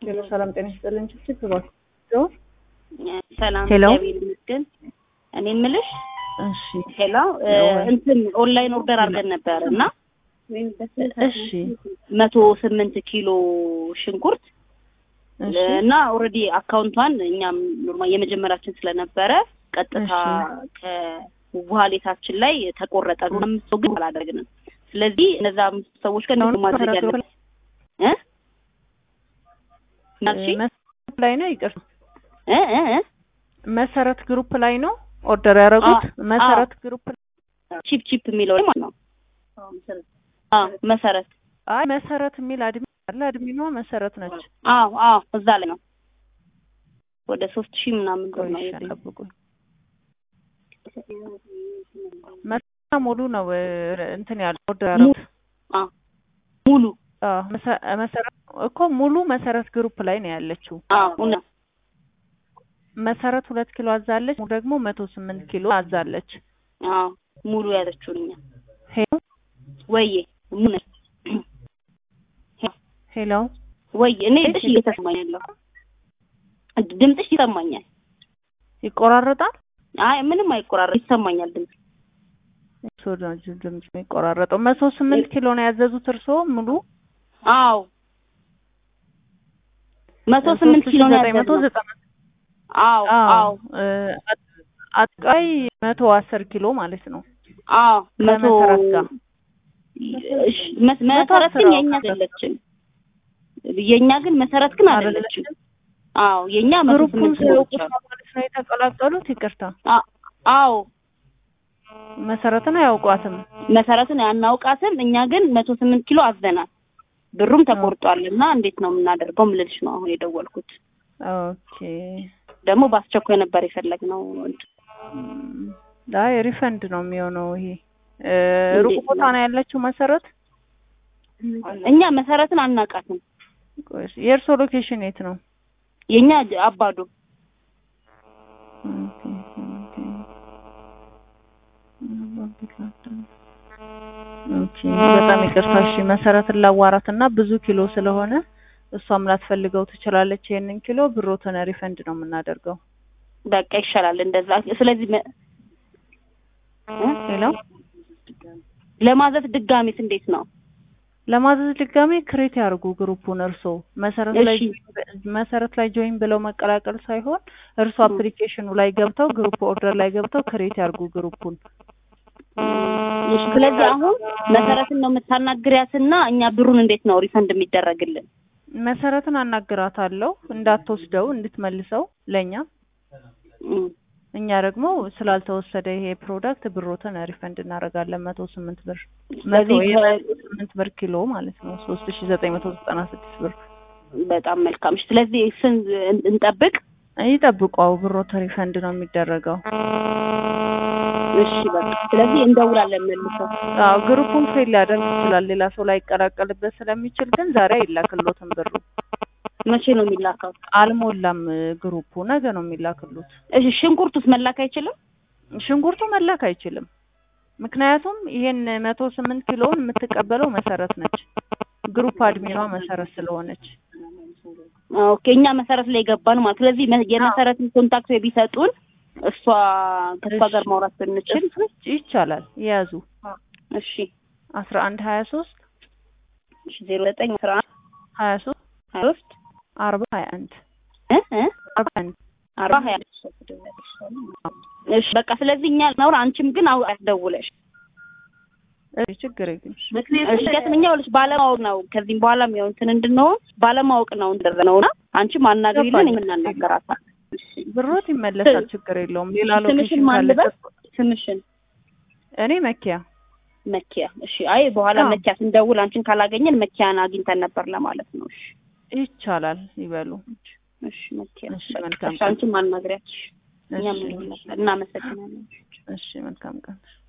ሄሎ ሰላም ጤና ይስጥልን። ችግር እባክዎ ሰላም ሄሎ። እግዚአብሔር ይመስገን። እኔ የምልሽ እሺ ሄሎ እ እንትን ኦንላይን ኦርደር አድርገን ነበር እና እሺ መቶ ስምንት ኪሎ ሽንኩርት እሺ እና ኦልሬዲ አካውንቷን እኛም ኖርማል የመጀመሪያችን ስለነበረ ቀጥታ ከዋሌታችን ላይ ተቆረጠ። አምስት ሰው ግን አላደረግንም። ስለዚህ እነዛ አምስት ሰዎች ጋር ነው ማድረግ ያለብን እ ናቺ መሰረት ላይ ነው ይቅር እ እ እ መሰረት ግሩፕ ላይ ነው ኦርደር ያደረጉት መሰረት ግሩፕ ላይ ቺፕ ቺፕ የሚለው ላይ ማለት ነው። አዎ መሰረት አይ መሰረት የሚል አድሚ አለ አድሚኗ መሰረት ነች አዎ አዎ እዛ ላይ ነው። ወደ ሶስት ሺህ ምናምን ብር ነው ቆይሻ የዚህ ጠብቁኝ መሰረት ሙሉ ነው እ፣ እንትን ያለው ኦርደር ያደረጉት አዎ ሙሉ አዎ መሰ- መሰረት እኮ ሙሉ መሰረት ግሩፕ ላይ ነው ያለችው አዎ እውነት መሰረት ሁለት ኪሎ አዛለች ሙሉ ደግሞ መቶ ስምንት ኪሎ አዛለች አዎ ሙሉ ያዘችውን እኛ ሄሎ ወይዬ ሙሉ ነች። ሄሎ ወይ እኔ ድምፅሽ እየተሰማኝ ያለው ድምፅሽ ይሰማኛል። ይቆራረጣል አይ ምንም አይቆራረጥ ይሰማኛል ድምፅ። እሱ ነው ድምጽ የሚቆራረጠው መቶ ስምንት ኪሎ ነው ያዘዙት እርስዎ ሙሉ አዎ መቶ ስምንት ኪሎ ነው ዘጠኝ መቶ ያዘዝነው። ዘጠና አዎ አዎ እ፣ አጥቃይ መቶ አስር ኪሎ ማለት ነው አዎ መቶ ከመሰረት ጋር እሺ፣ መ- መሰረት ግን የኛ አይደለችም። የኛ ግን መሰረት ግን አይደለችም። አዎ የኛ መቶ ግሩፑን ስምንት ሲያውቁ ኪሎዎች አሉ። ማለት ነው የተቀላቀሉት ይቅርታ አ- አዎ መሰረትን አያውቋትም መሰረትን አናውቃትም። እኛ ግን መቶ ስምንት ኪሎ አዘናል። ብሩም ተቆርጧል እና እንዴት ነው የምናደርገው ምልልሽ ነው አሁን የደወልኩት። ኦኬ ደግሞ በአስቸኳይ ነበር የፈለግነው። እም፣ አይ ሪፈንድ ነው የሚሆነው ይሄ እ፣ ሩቅ እንዴት ቦታ ነው? ነው ያለችው መሰረት እኛ መሰረትን አናውቃትም። ቆይ እስኪ፣ የእርስዎ ሎኬሽን የት ነው የኛ ጅ- አባዶ ኦኬ፣ ኦኬ። ኦኬ በጣም ይቅርታ። እሺ መሰረትን ላዋራት እና ብዙ ኪሎ ስለሆነ እሷም ላትፈልገው ትችላለች። ይሄንን ኪሎ ብሮትን ሪፈንድ ነው የምናደርገው። በቃ ይሻላል እንደዛ። ስለዚህ መ- እ? ሄሎ ለማዘዝ ድጋሚስ እንዴት ነው? ለማዘዝ ድጋሜ ክሬት ያርጉ ግሩፑን እርሶ መሰረት ላይ እሺ። መሰረት ላይ ጆይን ብለው መቀላቀል ሳይሆን እርሶ አፕሊኬሽኑ ላይ ገብተው ግሩፕ ኦርደር ላይ ገብተው ክሬት ያርጉ ግሩፑን። እሺ፣ ስለዚህ አሁን መሰረትን ነው የምታናግሪያትና እኛ ብሩን እንዴት ነው ሪፈንድ የሚደረግልን? መሰረትን አናግራታለሁ እንዳትወስደው እንድትመልሰው ለኛ እም፣ እኛ ደግሞ ስላልተወሰደ ይሄ ፕሮዳክት ብሮትን ሪፈንድ እናደርጋለን። መቶ ስምንት ብር መቶ ስለዚህ ከ- የመቶ ስምንት ብር ኪሎ ማለት ነው ሶስት ሺ ዘጠኝ መቶ ዘጠና ስድስት ብር በጣም መልካም። እሺ፣ ስለዚህ ስን እንጠብቅ። ይጠብቋው ብሮት ሪፈንድ ነው የሚደረገው። እሺ፣ በቃ ስለዚህ እንደውላለን መልሰው። አዎ ግሩፑን ፌል ሊያደርግ ይችላል ሌላ ሰው ላይ ይቀላቀልበት ስለሚችል፣ ግን ዛሬ አይላክሎትም ብሩ መቼ ነው የሚላከው? አልሞላም ግሩፑ ነገ ነው የሚላክሉት። እሺ፣ ሽንኩርቱስ መላክ አይችልም? ሽንኩርቱ መላክ አይችልም። ምክንያቱም ይሄን መቶ ስምንት ኪሎውን የምትቀበለው መሰረት ነች። ግሩፕ አድሚኗ መሰረት ስለሆነች ኦኬ፣ እኛ መሰረት ላይ ገባን ማለት ስለዚህ መ- የመሰረትን ኮንታክት ቢሰጡን እሷ ከእሷ ጋር እሺ። ማውራት ብንችል ይቻላል። የያዙ እሺ አስራ አንድ ሀያ ሶስት እሺ ዜሮ ዘጠኝ አስራ አንድ ሀያ ሶስት ሀያ ሶስት አርባ ሀያ አንድ እ እ አርባ አንድ አርባ ሀያ እሺ በቃ ስለዚህ እኛ ነውር አንቺም ግን አው አስደውለሽ እሺ ችግር የለም። እሺ ምክንያቱም እኛ ይኸውልሽ ባለማወቅ ነው ከዚህም በኋላ ያው እንትን እንድንሆን ባለማወቅ ነው እንደረነውና አንቺም አናግሪልን የምናናገራታል እሺ ብሮት ይመለሳል። ችግር የለውም። ሌላ ስምሽን ሎኬሽን ማን ካለ ልበል? ስምሽን እኔ መኪያ መኪያ እሺ አይ በኋላ አዎ። መኪያ ስንደውል አንቺን ካላገኘን መኪያን አግኝተን ነበር ለማለት ነው እሺ ይቻላል ይበሉ። እሺ መኪያ እሺ በቃ መልካም እሺ አንቺም አናግሪያት እሺ እኛም እሺ እናመሰግናለን እሺ መልካም ቀን